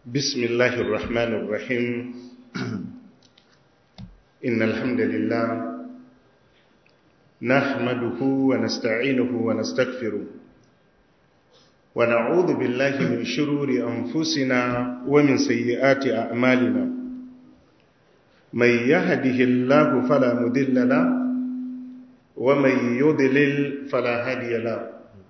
بسم الله الرحمن الرحيم إن الحمد لله نحمده ونستعينه ونستغفره ونعوذ بالله من شرور أنفسنا ومن سيئات أعمالنا من يهده الله فلا مذل له ومن يضلل فلا هادي له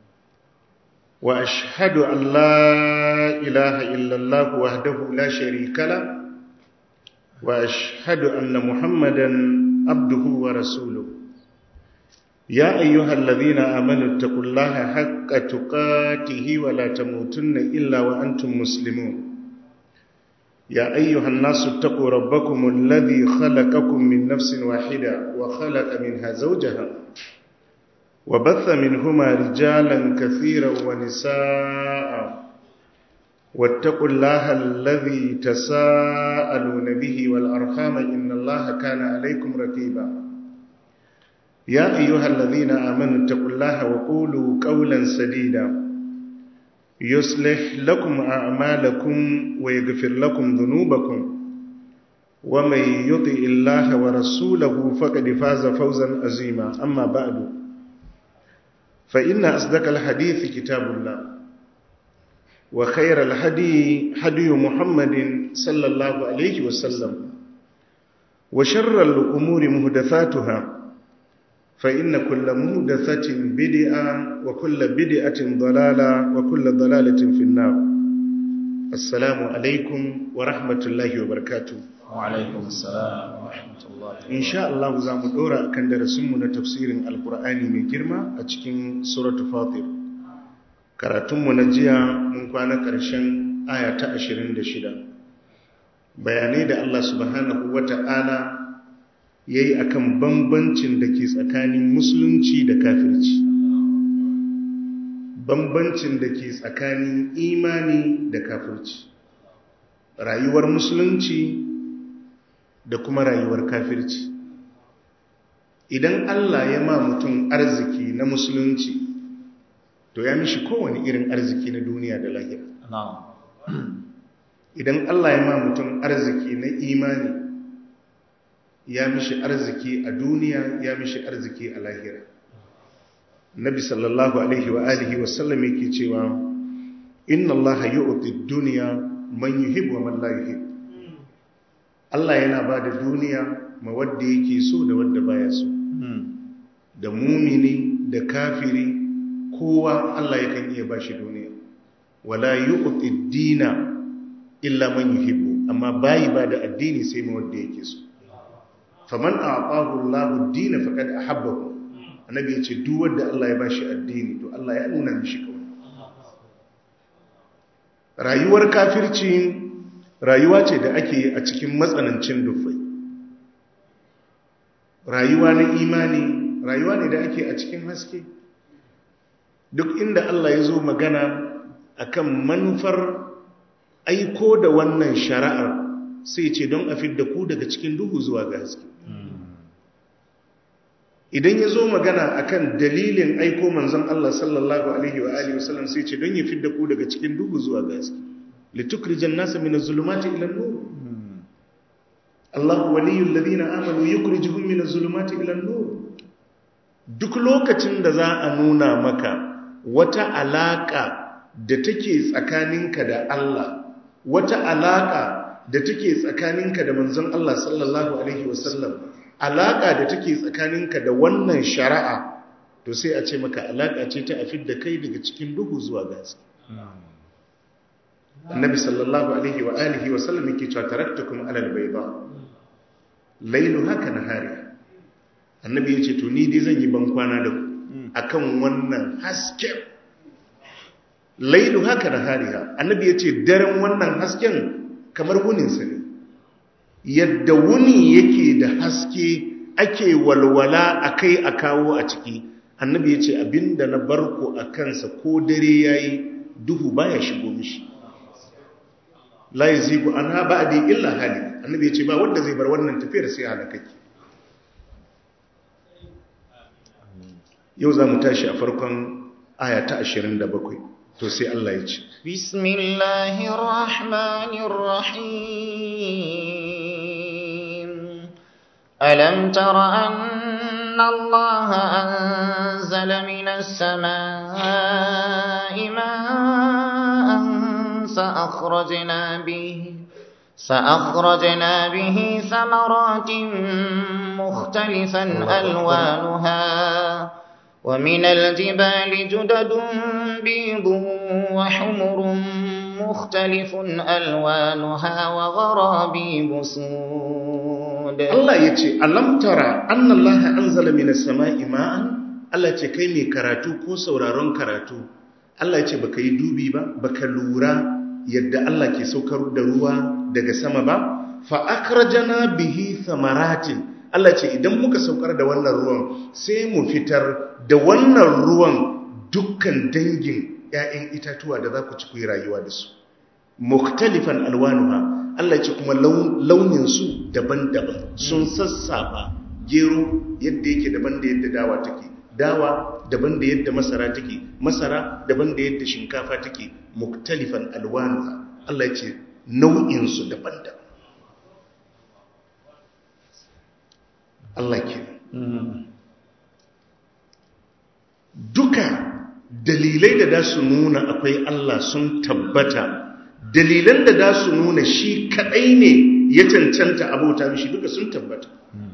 وأشهد أن لا إله إلا الله وحده لا شريك له وأشهد أن محمدا عبده ورسوله يا أيها الذين آمنوا اتقوا الله حق تقاته ولا تموتن إلا وأنتم مسلمون يا أيها الناس اتقوا ربكم الذي خلقكم من نفس واحدة وخلق منها زوجها وبث منهما رجالا كثيرا ونساء واتقوا الله الذي تساءلون به والأرحام إن الله كان عليكم رقيبا يا أيها الذين آمنوا اتقوا الله وقولوا قولا سديدا يصلح لكم أعمالكم ويغفر لكم ذنوبكم ومن يطع الله ورسوله فقد فاز فوزا عظيما أما بعد فإن أصدق الحديث كتاب الله وخير الهدي هدي محمد صلى الله عليه وسلم وشر الأمور مهدثاتها فإن كل مهدثة بدعة وكل بدعة ضلالة وكل ضلالة في النار السلام عليكم ورحمة الله وبركاته وعليكم السلام ورحمة الله إن شاء الله زام دورا كان درسمنا تفسير القرآن من جرمة أتكين سورة فاطر karatunmu na jiya mun kwana ƙarshen aya ta 26 bayanai da Allah subhanahu wata'ala ya yi a kan bambancin da ke tsakanin musulunci da kafirci bambancin da ke tsakanin imani da kafirci rayuwar musulunci da kuma rayuwar kafirci idan Allah ya ma mutum arziki na musulunci to ya mishi kowane irin arziki na duniya da lahira idan Allah ya ma mutum arziki na imani ya mishi arziki a duniya ya mishi arziki a lahira nabi sallallahu alaihi wa alihi wa sallam yake cewa inna allaha yu'ti ad-dunya man yuhibbu wa man la yuhibbu Allah yana ba da duniya ma wanda yake so da wanda baya so da mumini da kafiri kowa Allah yakan iya bashi duniya wala yu'ti ad-dina illa man yuhibbu amma bayi ba da addini sai ma wanda yake so faman a'tahu Allahu ad-din faqad ahabbahu annabi yace duk wanda Allah ya bashi addini to Allah ya nuna mishi kawai rayuwar kafirci rayuwa ce da ake a cikin matsanancin dufai rayuwa na imani rayuwa ne da ake a cikin haske duk inda Allah ya zo magana akan manufar aiko da wannan shari'ar sai ce don a fidda ku daga cikin duhu zuwa ga haske idan ya zo magana akan dalilin aiko manzon Allah sallallahu alaihi wa alihi wasallam sai ce don ya fidda ku daga cikin duhu zuwa ga haske litukrijan nasa min az-zulumati ila an-nur Allah waliyul ladina amanu yukhrijuhum min az-zulumati ila an-nur duk lokacin da za a nuna maka wata alaka da take tsakaninka da Allah wata alaka da take tsakaninka da manzon Allah sallallahu alaihi wasallam alaka da take tsakaninka da wannan shari'a to sai a ce maka alaka ce ta afid da kai daga cikin duhu zuwa gaske annabi sallallahu alaihi wa alihi wa sallam yake cewa taraktukum alal bayda lailu haka nahari annabi yace to ni dai zan yi ban kwana da ku akan wannan hasken lailu haka nahariha annabi yace daren wannan hasken kamar wuninsa ne yadda wuni yake da haske ake walwala a kai a kawo a ciki annabi ya ce abinda na barko a kansa ko dare ya yi duhu baya shigo mishi la yi zigu an ha ba'adi illa hali annabi ya ce ba wanda zai bar wannan tafiyar sai halakaki yau za mu tashi a farkon aya ta 27 to sai Allah ya ce بسم الله الرحمن الرحيم ألم تر أن الله أنزل من السماء ماء فأخرجنا به فأخرجنا به ثمرات مختلفا ألوانها ومن الجبال جدد بيض وحمر مختلف ألوانها وغرابيب سود Allah ya ce alam tara annallaha anzala minas sama'i ma'an Allah ce kai mai karatu ko sauraron karatu Allah ya ce baka yi dubi ba baka lura yadda Allah ke saukar da ruwa daga sama ba fa akrajana bihi thamaratin Allah ce idan muka saukar da wannan ruwan sai mu fitar da wannan ruwan dukkan dangin ‘ya'yan itatuwa da za ku ci ku yi rayuwa da su muktalifan alwanuha Allah ce kuma launinsu daban-daban sun sassafa gero yadda yake daban da yadda dawa take dawa daban da yadda masara take masara daban da yadda shinkafa take muktalifan alwanuha Allah ce nau'insu daban-daban Allah ke duka dalilai da da su nuna akwai Allah sun tabbata dalilan da da su nuna shi kadai ne ya cancanta abota mishi duka sun tabbata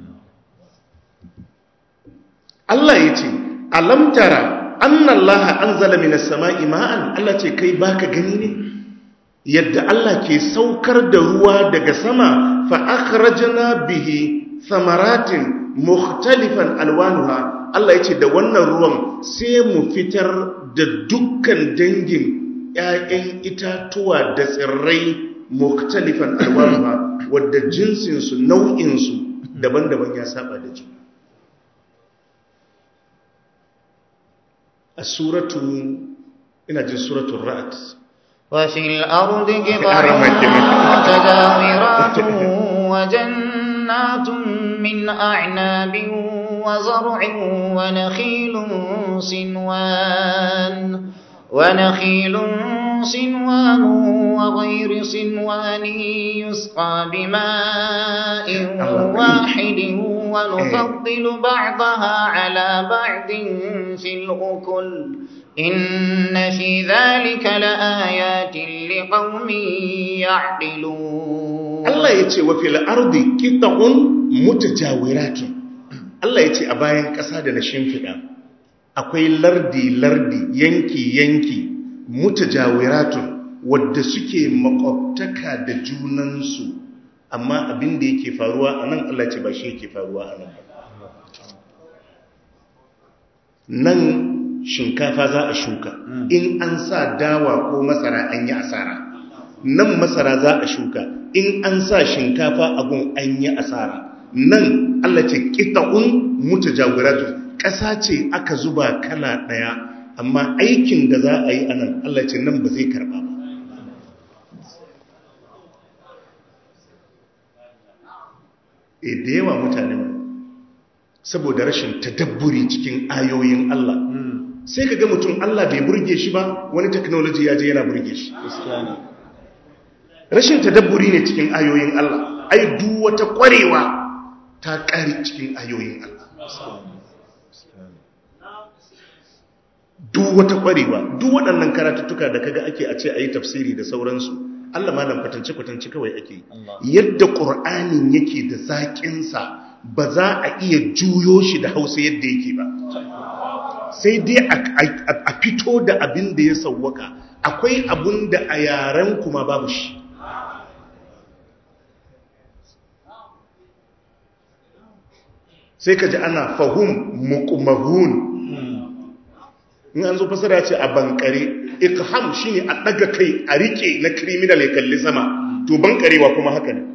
Allah ya ce alamtara annallaha anzala minas sama'i ma'an Allah ce kai baka gani ne yadda Allah ke saukar da ruwa daga sama fa akhrajna bihi samaratin mukhtalifan alwanuha Allah ya ce da wannan ruwan sai mu fitar da dukkan dangin ‘ya'yan itatuwa da tsirrai muktalifan alwanuwa wadda jinsinsu nau'insu daban-daban ya saba da juna a suratu ina jin suratun ra'at وفي الأرض قطع متجاورات وجنات من أعناب وزرع ونخيل صنوان ونخيل صنوان وغير صنوان يسقى بماء واحد ونفضل بعضها على بعض في الأكل إن في ذلك لآيات لقوم يعقلون الله يتي وفي الأرض قطع متجاورات Allah ya ce a bayan ƙasa da na shimfiɗa akwai lardi-lardi yanki-yanki mutajawiratun wadda suke makwabtaka da junansu amma abin da yake faruwa a nan Allah ce ba shi yake faruwa a nan nan shinkafa za a shuka in an sa dawa ko masara an yi asara nan masara za a shuka in an sa shinkafa abun an yi asara nan Allah ce ƙita'un mutajawiratu ƙasa ce aka zuba kala ɗaya amma aikin da za a yi anan Allah ce nan ba zai karɓa ba e da yawa mutane saboda rashin tadabburi cikin ayoyin Allah sai ka ga mutum Allah bai burge shi ba wani technology ya je yana burge shi rashin tadabburi ne cikin ayoyin Allah ai duk wata ƙwarewa ta ƙari cikin ayoyin Allah. Duk wata ƙwarewa, duk waɗannan karatuttuka da kaga ake a ce a yi tafsiri da sauransu, Allah malam kwatance-kwatance kawai ake yi. Yadda ƙur'anin yake da zaƙinsa ba za a iya juyo shi da hausa yadda yake ba. Sai dai a fito da abin da ya sauwaka, akwai abin da a yaren kuma babu shi. sai ka ji ana fahum muqmahun in an zo fasara ce a bankare ikham shine a daga kai a rike na criminal ya kalli sama to bankarewa kuma haka ne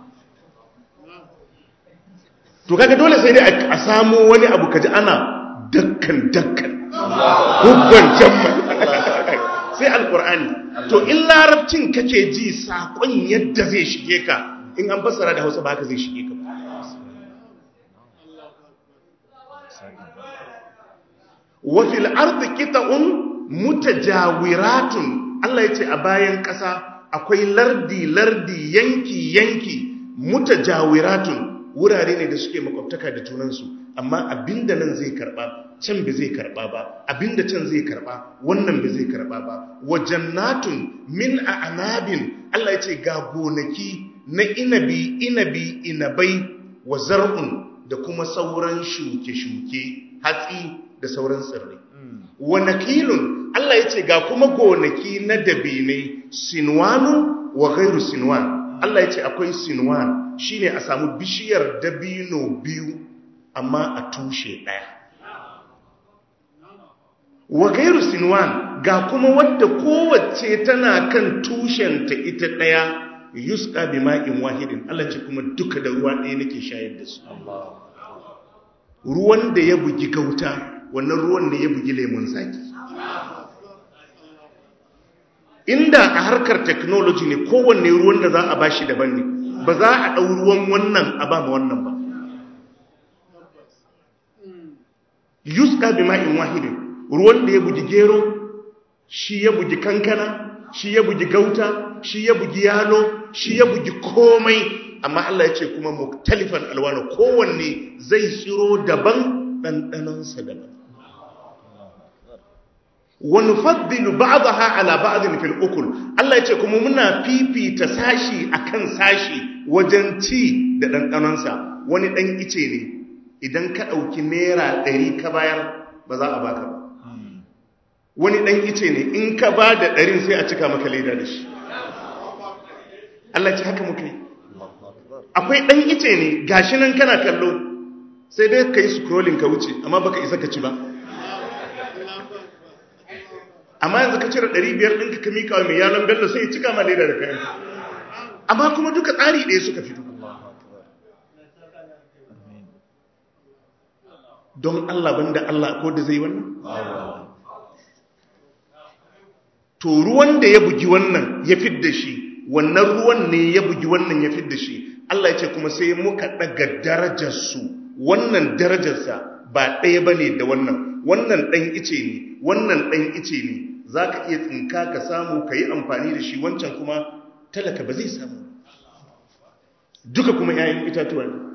to kaga dole sai dai a samu wani abu kaji ana dakkan dakkan hubban jamman sai alkur'ani to in larabcin kake ji sakon yadda zai shige ka in an fassara da hausa ba haka zai shige ka وفي الأرض قطع mutajawiratun Allah ya ce a bayan ƙasa akwai lardi lardi yanki yanki mutajawiratun wurare ne da suke makwabtaka da junansu amma abinda nan zai karba can ba zai karba ba abinda can zai karba wannan ba zai karba ba wa jannatun min a'nabin Allah ya ce ga gonaki na inabi inabi inabai wa zar'un da kuma sauran shuke-shuke hatsi da sauran tsirrai wa nakilun Allah ya ce ga kuma gonaki na dabinai sinwanu wa gairu sinwan Allah ya ce akwai sinwan shine a samu bishiyar dabino biyu amma a tushe ɗaya wa gairu sinwan ga kuma wadda kowace tana kan tushenta ita ɗaya yuska bi ma'in wahidin Allah ce kuma duka da ruwa ɗaya nake shayar da su ruwan da ya bugi gauta wannan ruwan ne ya bugi lemun zaki inda a harkar technology ne kowanne ruwan da za a bashi daban ne ba za a ɗau ruwan wannan a ba ma wannan ba yuska bi ma'in wahidin ruwan da ya bugi gero shi ya bugi kankana shi ya bugi gauta shi ya bugi yalo shi ya bugi komai amma Allah ya ce kuma muktalifan alwano kowanne zai tsiro daban ɗanɗanonsa daban wani faddilu ba'daha ala ba'din fil ukul Allah ya ce kuma muna fifita sashi akan sashi wajen ci da ɗanɗanonsa wani ɗan ice ne idan ka ɗauki naira ɗari ka bayar ba za a baka ba wani ɗan ice ne in ka ba da ɗarin sai a cika maka leda da shi Allah ce haka muka yi akwai ɗan ice ne gashi nan kana kallo sai dai ka yi scrolling ka wuce amma baka isa ka ci ba amma yanzu ka cire ɗari biyar ɗinka ka mika wa mai yalon bello sai ya cika ma leda da kayan amma kuma duka tsari ɗaya suka fito don Allah banda Allah ko da zai wannan to ruwan da ya bugi wannan ya fidda shi wannan ruwan ne ya bugi wannan ya fidda shi Allah ya ce kuma sai muka daga darajarsu wannan darajarsa ba ɗaya ba ne da wannan wannan ɗan ice ne wannan ɗan ice ne za ka iya tsinka ka samu ka yi amfani da shi wancan kuma talaka ba zai samu duka kuma 'ya'yan itatuwa ne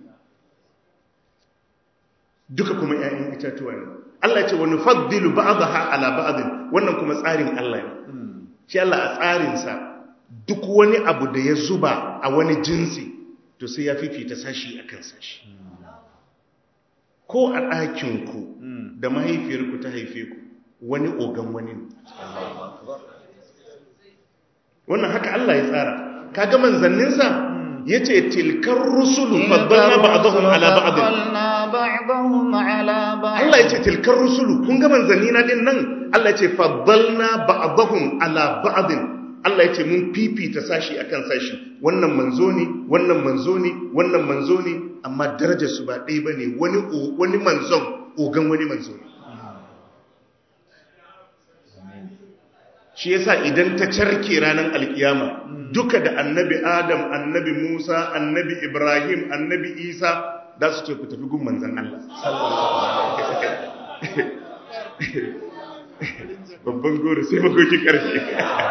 duka kuma 'ya'yan itatuwa ne Allah ce wani faddilu ba'daha ala ba'din wannan kuma tsarin Allah ne shi Allah a tsarinsa duk wani abu da ya zuba a wani jinsi to sai ya fifita sashi akan sashi ko a ɗakinku da mahaifiyarku ta haife ku wani ogan wani ne wannan haka Allah ya tsara kaga manzanninsa yace tilkar rusulu faddalna ba'dahum ala ba'd Allah yace tilkar rusulu kun ga manzanni na din nan Allah yace faddalna ba'dahum ala ba'd Allah yace mun fifita sashi akan sashi wannan manzo ne wannan manzo ne wannan manzo ne amma darajar su ba ɗaya bane wani wani manzon ogan wani manzo ne shi yasa idan ta carke ranar alkiyama duka da annabi adam annabi musa annabi ibrahim annabi isa da su ce ku tafi gun manzan allah babban goro sai magoki karfe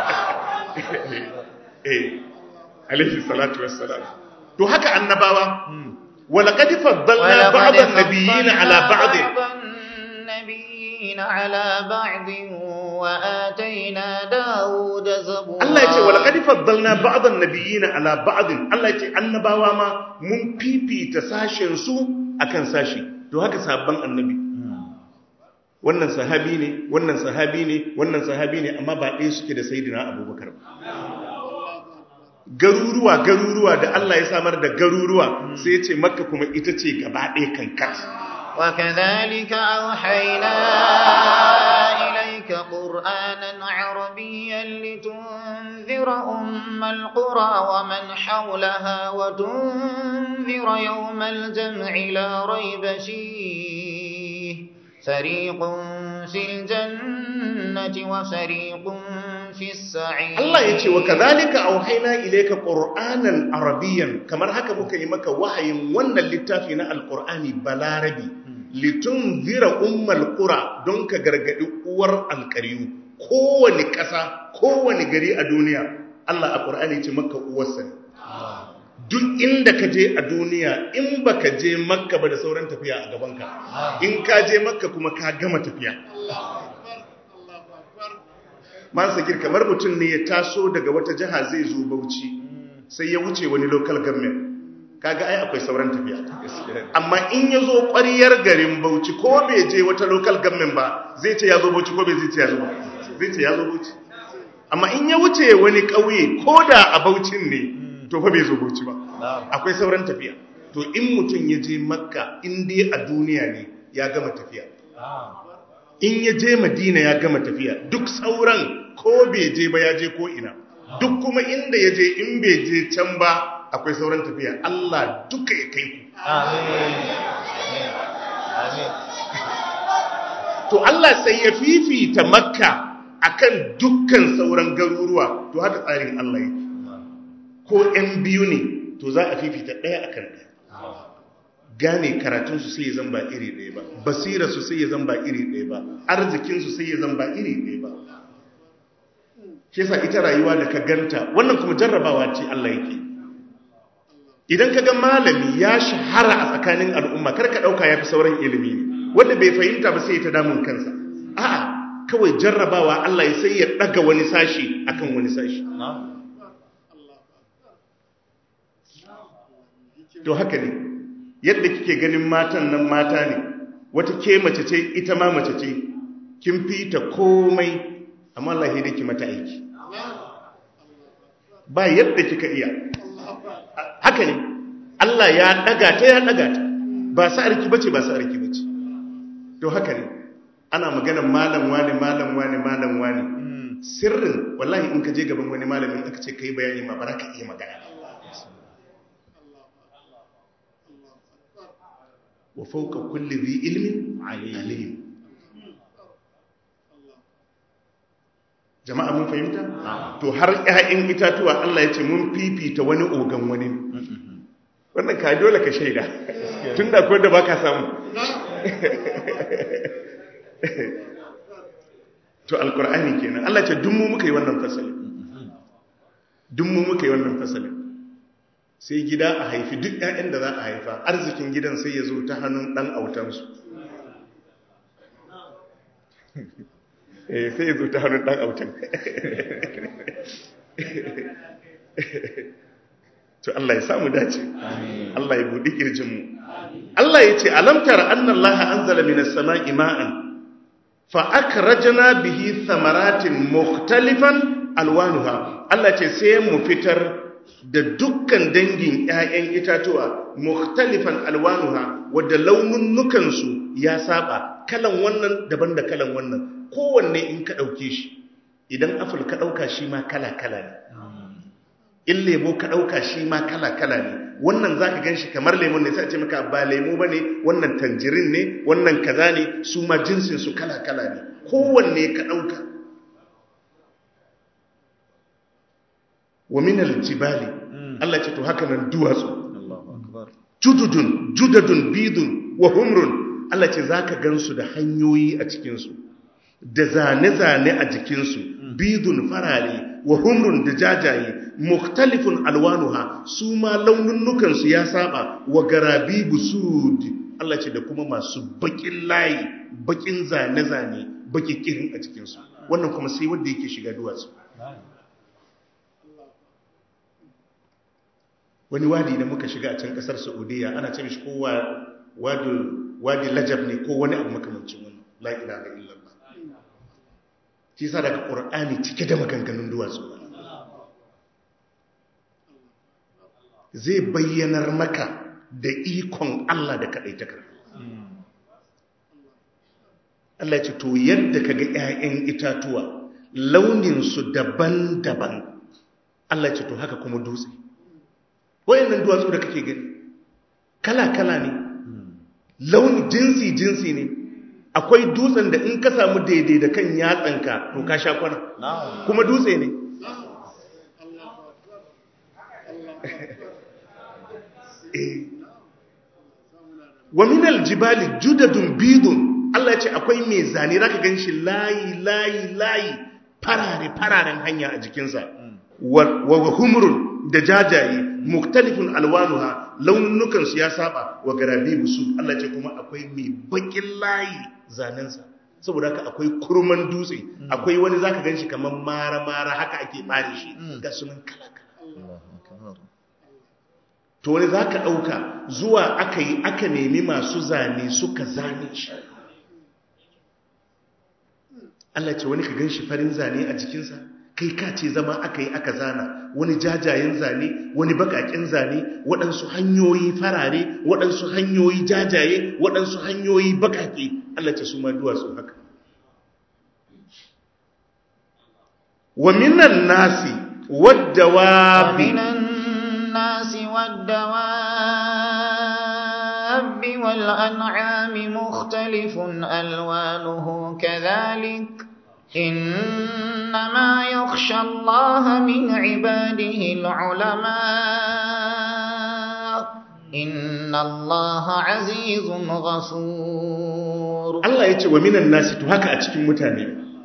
eh alaihi salatu wassalam to haka annabawa ولقد فضلنا بعض النبيين على بعض النبيين على بعض وآتينا داود زبورا Allah ya ce wa laqad faddalna ba'd an-nabiyyin ala ba'd Allah ya ce annabawa ma mun fifita sashen su akan sashi to haka sabban annabi wannan sahabi ne wannan sahabi ne wannan sahabi ne amma ba ɗaya suke da sayyidina Abubakar ba garuruwa garuruwa da Allah ya samar da garuruwa sai ya ce makka kuma ita ce gaba ɗaya kankat وكذلك أوحينا إليك قرآنا عربيا لتنذر أم القرى ومن حولها وتنذر يوم الجمع لا ريب فيه فريق في الجنة وفريق في السعير Allah ya ce wa kadhalika auhayna ilayka qur'anan arabiyyan kamar haka muka yi maka wahayin wannan littafi na alqur'ani balarabi litun zira ummal qura don ka gargadi uwar alƙaryu kowane ƙasa kowane gari a duniya Allah a Qur'ani ce maka uwarsa ne duk inda ka je a duniya in baka je makka ba da sauran tafiya a gabanka in ka je makka kuma ka gama tafiya man sakir kamar mutum ne ya taso daga wata jiha zai zo bauchi sai ya wuce wani local government kaga ai akwai sauran tafiya amma in ya zo ƙwariyar garin bauchi ko bai je wata local government ba zai ce ya zo bauchi ko bai zai ce ya zo zai ce ya zo bauchi amma in ya wuce wani ƙauye ko da a baucin ne to fa bai zo bauchi ba akwai sauran tafiya to in mutum ya je makka in dai a duniya ne ya gama tafiya in ya je madina ya gama tafiya duk sauran ko bai je ba ya je ko ina duk kuma inda ya je in bai je can ba akwai sauran tafiya Allah duka ya kai ku to Allah sai ya fifita makka akan dukkan sauran garuruwa to haka tsarin Allah yake ko ‘yan biyu ne to za a fifita ɗaya a kan ɗaya gane karatunsu sai ya zan ba iri ɗaya ba basirarsu sai ya zan ba iri ɗaya ba arzikinsu sai ya zan ba iri ɗaya ba shi yasa ita rayuwa da ka ganta wannan kuma jarrabawa ce Allah yake idan ka ga malami ya shahara a tsakanin al'umma kar ka ɗauka ya fi sauran ilimi ne wanda bai fahimta ba sai ya ta damun kansa a'a kawai jarrabawa Allah ya sai ya ɗaga wani sashi akan wani sashi to haka ne yadda kike ganin matan nan mata ne wata ke mace ce ita ma mace ce kin fita komai amma Allah ya dake mata aiki ba yadda kika iya haka ne Allah ya daga ta ya daga ta ba sa'arki bace ba sa'arki bace to haka ne ana magana malam wani malam wani malam wani sirrin wallahi in ka je gaban wani malamin aka ce kai bayani ma ba ka iya magana wa fauka kulli dhi ilmin alim jama'a mun fahimta to har ƴaƴan itatuwa Allah ya ce mun fifita wani ogan wani wannan ka dole ka shaida tunda ko da baka samu to alqur'ani kenan Allah ya ce duk mu muka yi wannan fasali duk mu muka yi wannan fasali sai gida a haifi duk ƴaƴan da za a haifa arzikin gidan sai ya zo ta hannun ɗan autansu sai ya zo ta hannun ɗan autan to Allah ya samu dace Allah ya buɗi ƙirjinmu Allah ya ce alamtar annan laha an zala minas sama'i ma'an fa'akarajana bihi samaratin mukhtalifan alwanuha Allah ce sai mu fitar da dukkan dangin ‘ya'yan itatuwa mukhtalifan alwanuha wadda laununukansu ya saba kalan wannan daban da kalan wannan kowanne in ka ɗauke shi idan afil ka ɗauka shi ma kala-kala ne in lemo ka ɗauka shi ma kala-kala ne wannan za ka gan shi kamar lemon ne sai ce maka ba lemo ba ne wannan tanjirin ne wannan kaza ne su ma jinsinsu kala-kala ne kowanne ka ɗauka wa minal jibali Allah ce to haka nan duwatsu jududun judadun bidun wa humrun Allah ce zaka gansu da hanyoyi a cikinsu da zane-zane a jikinsu bidun farare wa humrun da jajaye muktalifun alwanuha su ma laununukansu ya saba wa garabi busud Allah ce da kuma masu bakin layi bakin zane-zane baki kirin a cikinsu wannan kuma sai wanda yake shiga duwatsu wani wadi da muka shiga a can kasar saudiya ana ce mishi ko wadi lajab ne ko wani abu makamancin wani la ilaha illallah shi sa daga qur'ani cike da maganganun duwatsu zai bayyanar maka da ikon Allah da kadaitakar Allah ce to yadda kaga ƴaƴan itatuwa launin su daban-daban Allah ce to haka kuma dutse wayannan duwatsu da kake gani kala-kala ne launi jinsi-jinsi ne akwai dutsen da in ka samu daidai da kan yatsanka to ka sha kwana kuma dutse ne wa minal jibali judadun bidun Allah ya ce akwai mai zane zaka ganshi layi layi layi farare fararen hanya a jikinsa wa wa humrun da jajaye muktalifun alwanuha launukan su ya saba wa garabibu su Allah ya ce kuma akwai mai bakin layi zanensa saboda haka akwai kurman dutse akwai wani zaka ganshi kamar mara mara haka ake bare shi ga sunan kala kala to wani za ka ɗauka zuwa aka yi aka nemi masu zane suka zane shi Allah ce wani ka gan shi farin zane a jikinsa kai ka ce zama aka yi aka zana wani jajayen zane wani bakakin zane waɗansu hanyoyi farare waɗansu hanyoyi jajaye waɗansu hanyoyi bakake Allah ce su ma duwatsu haka wa minan nasi wadda wa الناس والدواب والأنعام مختلف ألوانه كذلك إنما يخشى الله من عباده العلماء إن الله عزيز غفور Allah ya ce wa minan nasi to haka a cikin mutane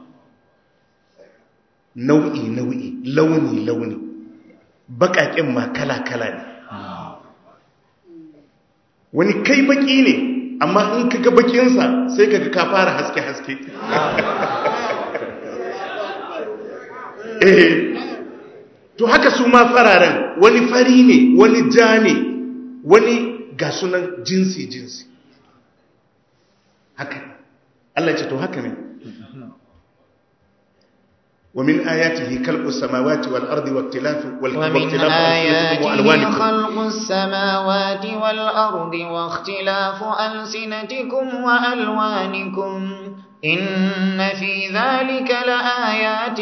nau'i nau'i launi launi baƙaƙen ma kala-kala ne wani kai baƙi ne amma in ka ga baƙinsa sai ka ga ka fara haske-haske eh to haka su ma fararen wani fari ne wani ja ne wani ga sunan jinsi-jinsi haka Allah ce to haka ne ومن آياته خلق السماوات والأرض واختلاف ومن آياته خلق السماوات والأرض واختلاف ألسنتكم وألوانكم إن في ذلك لآيات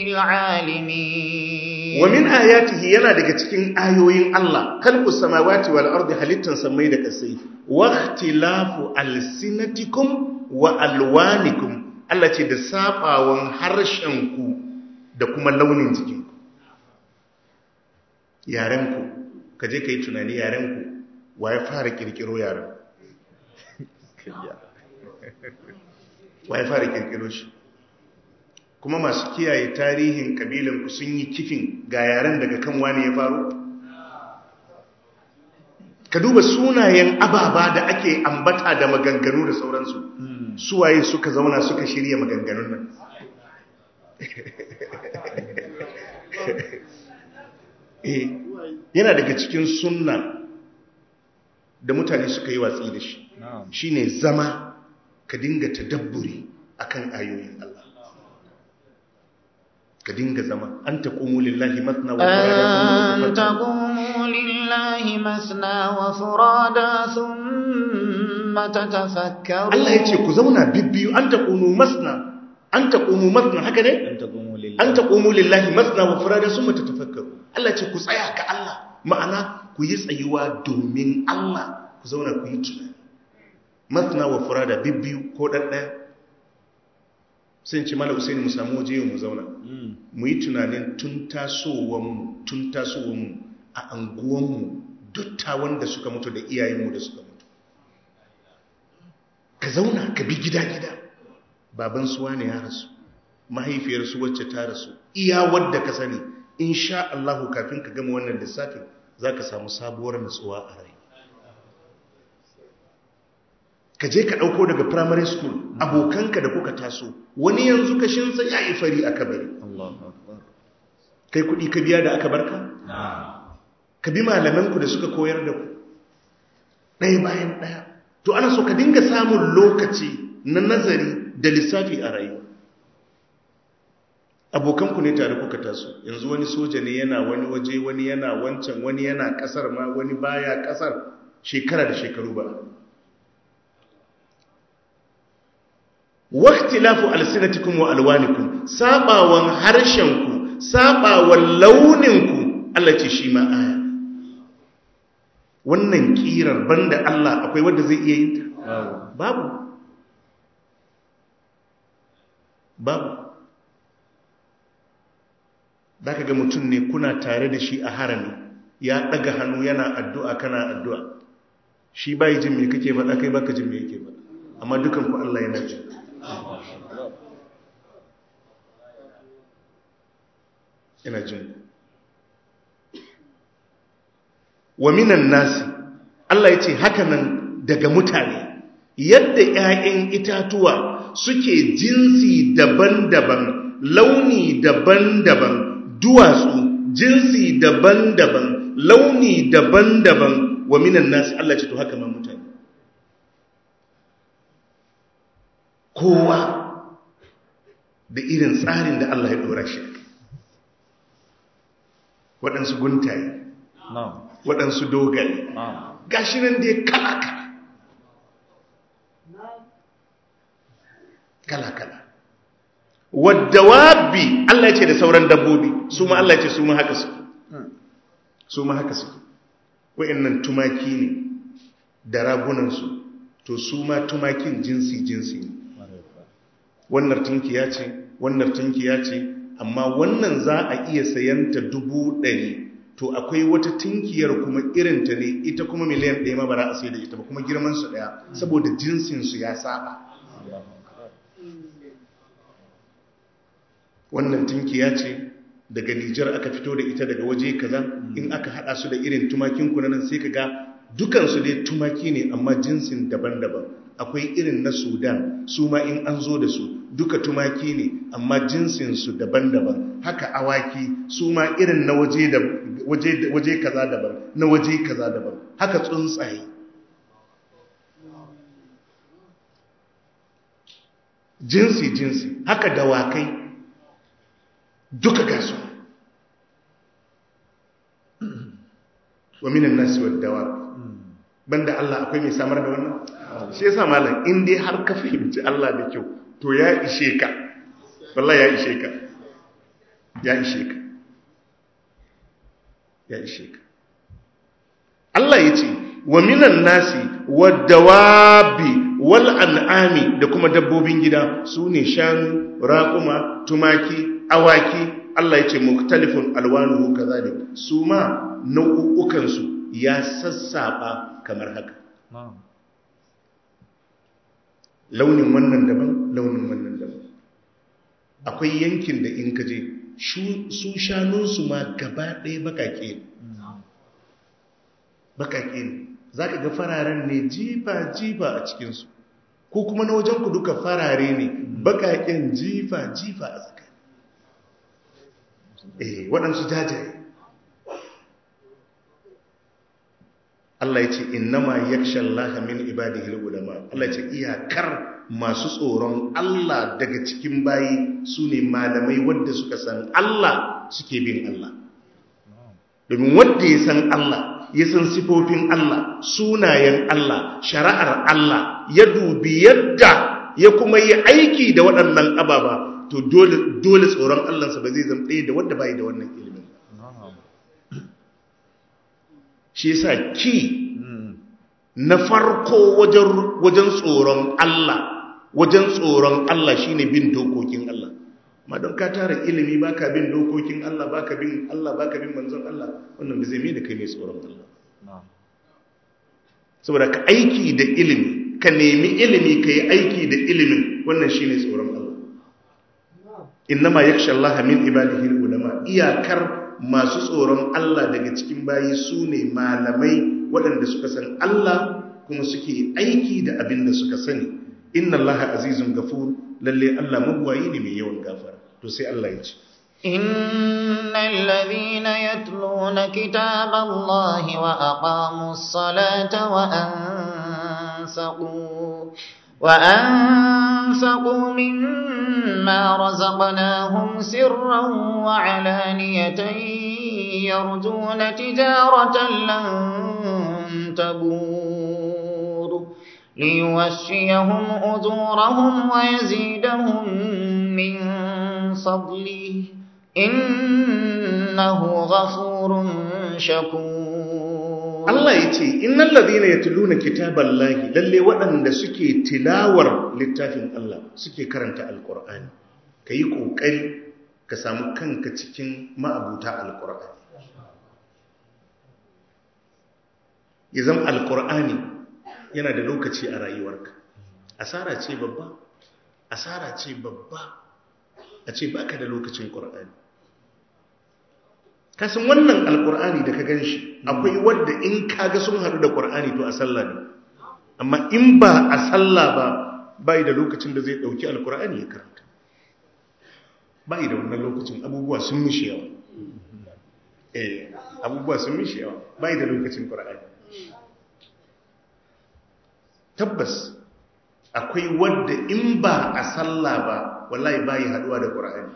للعالمين ومن آياته yana daga cikin ayoyin Allah khalqus samawati wal ardi halittan samai da kasai wa ikhtilafu alsinatikum wa alwanikum Allah ce da sabawan harshenku da kuma launin jikinku yarenku ka je ka yi tunani yarenku wa ya fara kirkiro yaren wa ya fara kirkiro shi kuma masu kiyaye tarihin kabilanku sun yi kifin ga yaren daga kan wani ya faru ka duba sunayen ababa da ake ambata da maganganu da sauransu suwaye suka zauna suka shirya maganganun nan eh yana daga cikin sunna da mutane suka yi watsi da shi shine zama ka dinga tadabburi akan ayoyin Allah ka dinga zama an taqumu lillahi mathna wa أن تقوموا لله مثنى وفرادا ثم تتفكروا Allah ya ce ku zauna bibbiyu an taqumu masna an taqumu masna haka ne an taqumu lillahi masna wa furada summa tatafakkaru Allah ya ce ku tsaya ga Allah ma'ana ku yi tsayuwa domin Allah ku zauna ku yi tunani masna wa furada bibbiyu ko daddaya sai ce mala usaini mu samu waje mu zauna mu yi tunanin tun tasowanmu tun tasowanmu a anguwanmu duttawan da suka mutu da iyayenmu da suka mutu ka zauna ka bi gida-gida baban suwa ne ya rasu mahaifiyarsu wacce ta rasu iya wadda ka sani insha Allahu kafin ka gama wannan lissafin za ka samu sabuwar natsuwa a rai ka je ka ɗauko daga primary school abokanka da kuka taso wani yanzu ka shinsa ya yi fari a kabari kai kuɗi ka biya da aka barka? ka bi malamanku da suka koyar da ku ɗaya bayan ɗaya to ana so ka dinga samun lokaci na nazari da lissafi a rayuwa abokanku ne tare kuka taso yanzu wani soja ne yana wani waje wani yana wancan wani yana kasar ma wani baya kasar shekara da shekaru ba waqtilafu alsinatikum wa alwanikum sabawan harshenku sabawan launinku Allah ce shi ma aya wannan kirar banda Allah akwai wanda zai iya yin ta babu babu da ka ga mutum ne kuna tare da shi a harami ya ɗaga hannu yana addu'a kana addu'a shi bai jin me kake faɗa kai baka jin me yake faɗa amma dukan ku Allah yana jin yana jin wa minan nasi Allah ya ce haka nan daga mutane yadda ‘ya'yan itatuwa suke jinsi daban-daban launi daban-daban duwatsu jinsi daban-daban launi daban-daban wa minan nasi Allah ce to haka ma mutane kowa da irin tsarin da Allah ya dora shi waɗansu guntaye waɗansu dogaye gashi nan da ya kala-kala kala-kala wadda wabi Allah ya ce da sauran dabbobi su ma Allah ya ce su ma haka su su ma haka su wa'annan tumaki ne da ragunansu to su ma tumakin jinsi-jinsi ne wannan tunkiya ce wannan tunkiya ce amma wannan za a iya sayanta dubu ɗari to akwai wata tunkiyar kuma irinta ne ita kuma miliyan ɗaya ma ba za a sai da ita ba kuma girmansu ɗaya saboda jinsinsu ya saba wannan tunkiya ce daga Nijar aka fito da ita daga waje kaza in aka hada su da irin tumakin ku nan sai kaga dukan su dai tumaki ne amma jinsin daban-daban akwai irin na Sudan su ma in an zo da su duka tumaki ne amma jinsin su daban-daban haka awaki su ma irin na waje da waje waje kaza daban na waje kaza daban haka tsuntsaye jinsi jinsi haka dawakai duka gasu wa minan nasi waddawa banda Allah akwai mai samar da wannan shi yasa malam in dai har ka fahimci Allah da kyau to ya ishe ka wallahi ya ishe ka ya ishe ka ya ishe ka Allah ya ce wa minan nasi waddawabi wal an'ami da kuma dabbobin gida su ne shanu raƙuma tumaki awaki Allah ya ce muktalifun alwanuhu kazalik su ma nau'ukansu ya sassaba kamar haka launin wannan daban launin wannan daban akwai yankin da in kaje su shanunsu ma gaba ɗaya bakake ne bakake ne za ka ga fararen ne jifa-jifa a cikinsu ko kuma na wajen ku duka farare ne bakaken jifa-jifa a tsakani eh waɗansu jajaye Allah ya ce innama yakshallaha min ibadihi ulama Allah ya ce iyakar masu tsoron Allah daga cikin bayi sune malamai wanda suka san Allah suke bin Allah domin wanda ya san Allah ya san sifofin Allah sunayen Allah shari'ar Allah ya dubi yadda ya kuma yi aiki da waɗannan ababa to dole dole tsoron Allahnsa ba zai zama ɗaya da wanda bai da wannan ilimin shi yasa ki na farko wajen wajen tsoron Allah wajen tsoron Allah shine bin dokokin Allah ma don ka tara ilimi baka bin dokokin Allah baka bin Allah baka bin manzon Allah wannan bai zai mai da kai mai tsoron Allah saboda ka aiki da ilimi ka nemi ilimi ka yi aiki da ilimin wannan shine tsoron Allah innama yakhsha Allah min ibadihi ulama iyakar masu tsoron Allah daga cikin bayi su ne malamai waɗanda suka san Allah kuma suke aiki da abin da suka sani inna Allah azizun gafur lalle Allah magwayi ne mai yawan gafara to sai Allah ya ce innal ladhina yatluna kitaba Allah wa aqamus salata wa anfaqu wa anfaqu mimma razaqnahum sirran wa alaniyatan yarjuna tijaratan lan tabur ليوشيهم أجورهم ويزيدهم من فضله إنه غفور شكور الله يتي إن الذين يتلون كتاب الله للي وأن سكي تلاور للتافن الله سكي كرنت القرآن كي كوكري كسامو كنك تكين ما أبوتا القرآن يزم القرآن yana da lokaci a rayuwarka asara ce babba asara ce babba a ce baka da lokacin ƙur'ani kasan wannan alƙur'ani da ka gan shi akwai wadda in kaga sun haɗu da ƙur'ani to a sallah ne amma in ba a sallah ba bai da lokacin da zai ɗauki alƙur'ani ya karanta bai da wannan lokacin abubuwa sun mishi yawa eh abubuwa sun mishi yawa bai da lokacin ƙur'ani tabbas akwai wadda in ba a sallah ba wallahi bai haduwa da qur'ani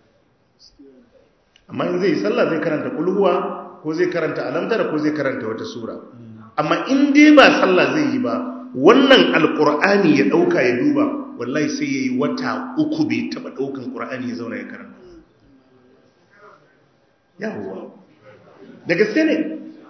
amma in zai sallah zai karanta kulhuwa ko zai karanta alamtara ko zai karanta wata sura amma in dai ba sallah zai yi ba wannan alqur'ani ya dauka ya duba wallahi sai yayi wata uku bai taba daukan qur'ani ya zauna ya karanta yawa da gaske ne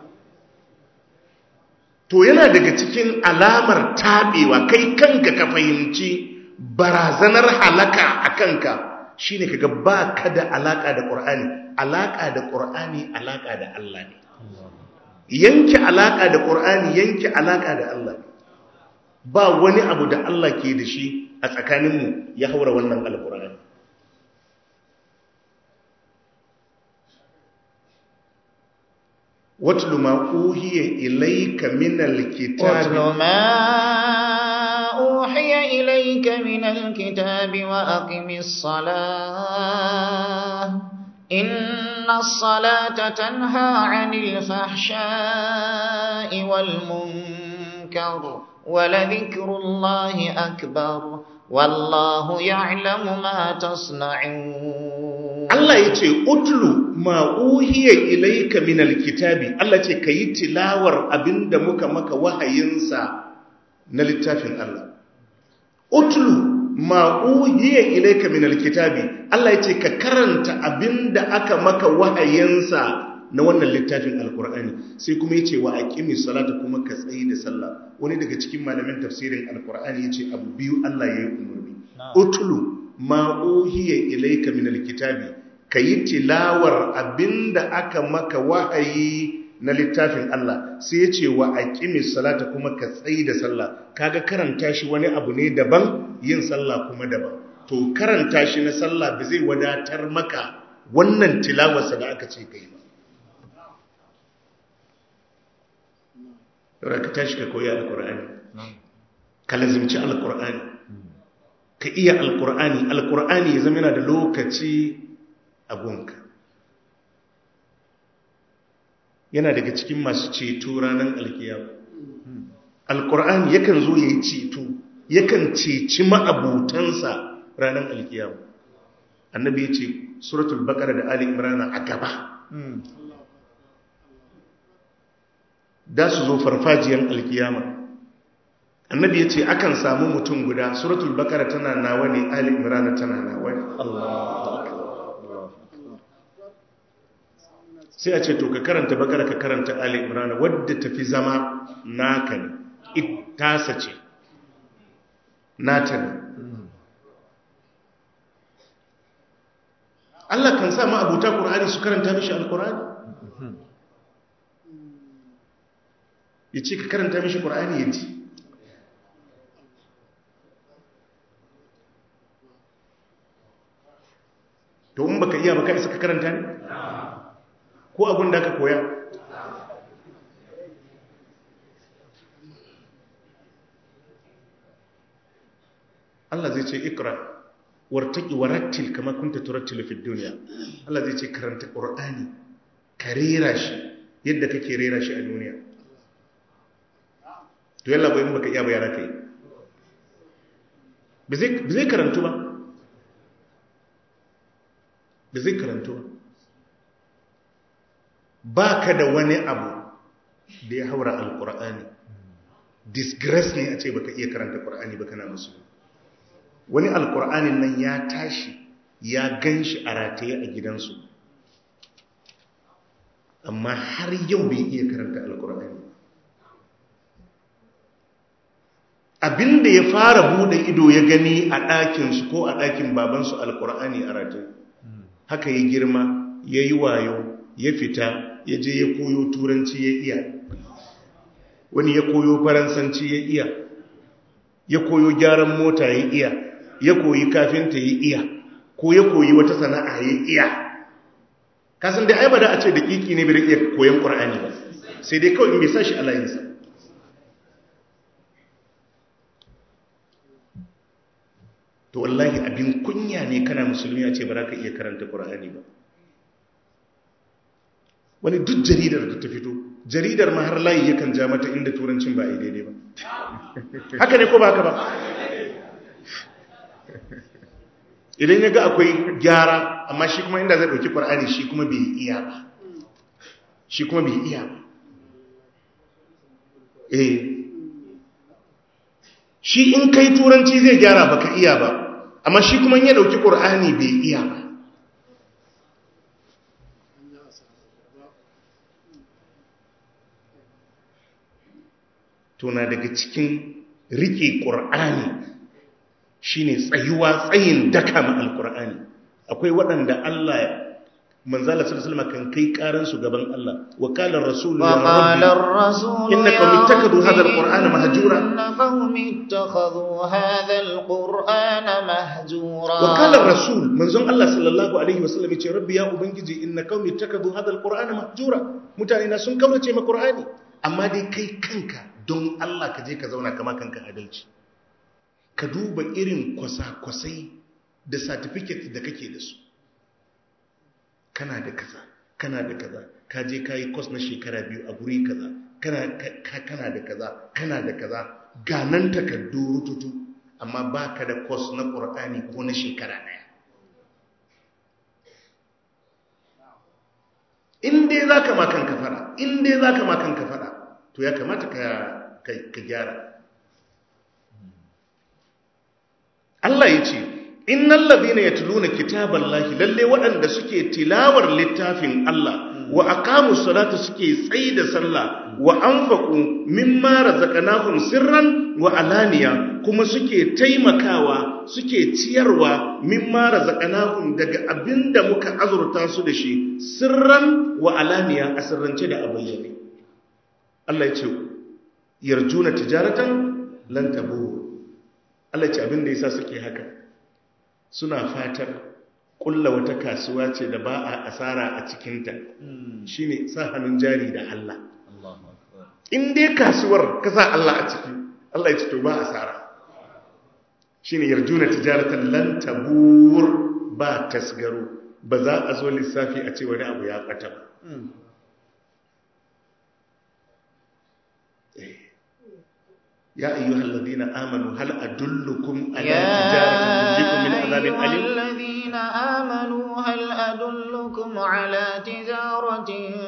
to yana daga cikin alamar taɓewa kai kanka ka fahimci barazanar halaka a kanka shine kaga ba ka da alaka da ƙur'ani alaka da ƙur'ani alaka da Allah ne yanke alaka da ƙur'ani yanke alaka da Allah ne ba wani abu da Allah ke da shi a tsakaninmu ya haura wannan alƙur'ani واتل ما أوحي إليك من الكتاب واتل ما أوحي إليك من الكتاب وأقم الصلاة إن الصلاة تنهى عن الفحشاء والمنكر ولذكر الله أكبر والله يعلم ما تصنعون Allah ya ce, Utlu ma'uhiyar ilaika min alkitabi, Allah ce ka yi tilawar abinda muka maka wahayinsa na littafin Allah. Utlu ma'uhiyar ilaika min alkitabi, Allah ya ce ka karanta abinda aka maka wahayinsa na wannan littafin alkur'ani sai kuma ya ce wa aƙimi salata kuma ka tsayi da sallah wani daga cikin malamin tafsirin alkur'ani ya ce abu biyu Allah ya yi umarni. Utlu ma'uhiyar ilaika min alkitabi ka yi tilawar abinda aka maka wahayi na littafin Allah sai ya ce wa aqimis salata kuma ka tsayi da sallah kaga karanta shi wani abu ne daban yin sallah kuma daban to karanta shi na sallah ba zai wadatar maka wannan tilawarsa da aka ce kai ba yau ka tashi ka koyi alkur'ani ka lazimci alkur'ani ka iya alkur'ani alkur'ani ya zama yana da lokaci a gunka yana daga cikin masu ceto ranar alkiyama alkur'ani yakan zo ya yi ceto yakan ceci ma'abutansa ranar alkiyama annabi ya ce suratul bakara da ali imrana a gaba da su zo farfajiyar alkiyama annabi ya ce akan samu mutum guda suratul bakara tana nawa ne ali imrana tana nawa ne sai a ce to ka karanta bakara ka karanta ali imrana wadda tafi zama naka ne tasa ce nata ne Allah kan sa ma abuta Qur'ani su karanta mishi alqur'ani yace ka karanta mishi Qur'ani yaji to in baka iya baka isa ka karanta ne ko abin da aka koya Allah zai ce ikra wartaki warattil kama kunta turattilu fid dunya Allah zai ce karanta qur'ani ka rera shi yadda kake rera shi a duniya to yalla bai baka iya bayana kai ba zai karantu ba ba zai karantu ba ba ka da wani abu da ya haura alkur'ani disgrace ne a ce baka iya karanta kur'ani ba kana musu wani alkur'anin nan ya tashi ya gan shi a rataye a gidansu amma har yau bai iya karanta alkur'ani abinda ya fara bude ido ya gani a ɗakinsu ko a ɗakin babansu alkur'ani a rataye haka ya girma ya yi wayo ya fita ya je ya koyo turanci ya iya wani ya koyo faransanci ya iya ya koyo gyaran mota ya iya ya koyi kafinta ya iya ko ya koyi wata sana'a ya iya kasan da aibada a ce da kiki ne bai iya koyon ƙur'ani ba sai dai kawai in bai sa shi a layinsa to wallahi abin kunya ne kana musulmi a ce ba za ka iya karanta ƙur'ani ba wani duk jaridar da ta fito jaridar ma har layi yakan ja mata inda turancin ba a yi daidai ba haka ne ko ba haka ba idan ya ga akwai gyara amma shi kuma inda zai ɗauki ƙwar'ani shi kuma bai iya ba shi kuma bai iya ba eh shi in kai turanci zai gyara baka iya ba amma shi kuma ya ɗauki ƙwar'ani bai iya ba tuna daga cikin rike ƙur'ani shine tsayuwa tsayin daka ma alƙur'ani akwai waɗanda Allah manzala sallallahu kan kai karan su gaban Allah wa qala ar-rasul ya وقال الرسول إن قوم اتخذوا هذا القرآن مهجورا. إن قوم اتخذوا هذا القرآن مهجورا wa qala ar-rasul manzon Allah sallallahu alaihi wasallam yace rabbi ya ubangiji inna qaumi ittakhadhu hadha al-qur'ana mahjura mutane na sun kaurace ma qur'ani amma dai kai kanka don Allah ka je ka zauna kama kanka adalci ka duba irin kwasa-kwasai da certificate da kake da su kana da kaza kana da kaza ka je ka yi kwas na shekara biyu a guri kaza kana ka- kana da kaza kana da kaza ga nan takardu rututu amma ba ka da kwas na ƙur'ani ko na shekara ɗaya in dai za ka makan ka fada in dai za ka makan ka fada to ya kamata ka, ka, ka gyara Allah ya ce innal ladhina yatluna kitaballahi lalle waɗanda suke tilawar littafin Allah wa aqamus salata suke tsaida sallah wa anfaqu mimma razaqnahum sirran wa alaniya kuma suke taimakawa suke ciyarwa mimma razaqnahum daga abinda muka azurta su da shi sirran wa alaniya a sirrance da abayyane Allah ya ce yarjuna tijaratan lan tabur Allah ya ce abinda yasa suke haka suna fatar kulla wata kasuwa ce da ba a asara a cikinta shine sa hannun jari da Allah in dai kasuwar ka sa Allah a ciki Allah ya ce to ba asara shine yarjuna tijaratan lan tabur ba tasgaro ba za a zo lissafi a ce wani abu ya bata ba Eh. ya ayyuhal ladina amanu hal adullukum ala tijaratin tunjikum min azabin يا أيها alim الذين آمنوا هل أدلكم على تجارة